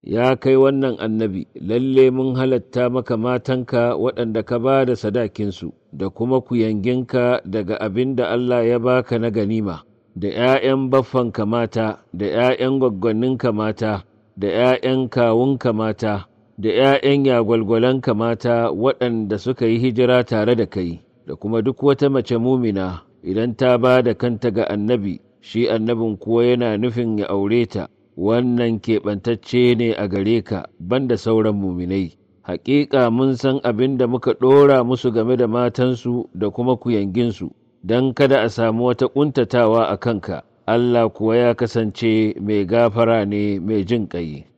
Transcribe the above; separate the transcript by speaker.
Speaker 1: ya kai wannan annabi lalle mun halatta maka matanka waɗanda ka ba da sadakinsu da kuma kuyanginka daga abin da Allah ya baka na ganima da ’ya'yan baffanka mata da ’ya'yan gwaggwanninka mata da ’ya'yan kawunka mata da ’ya'yan yagwalgwalanka mata waɗanda suka yi hijira tare da kai da kuma duk wata mace mumina idan ta ba da kanta ga annabi shi annabin kuwa yana nufin ya aure ta wannan keɓantacce ne a gare ka banda sauran muminai haƙiƙa mun san abin da muka ɗora musu game da matansu da kuma kuyanginsu don kada a samu wata ƙuntatawa a kanka Allah kuwa ya kasance mai gafara ne mai jin ƙai.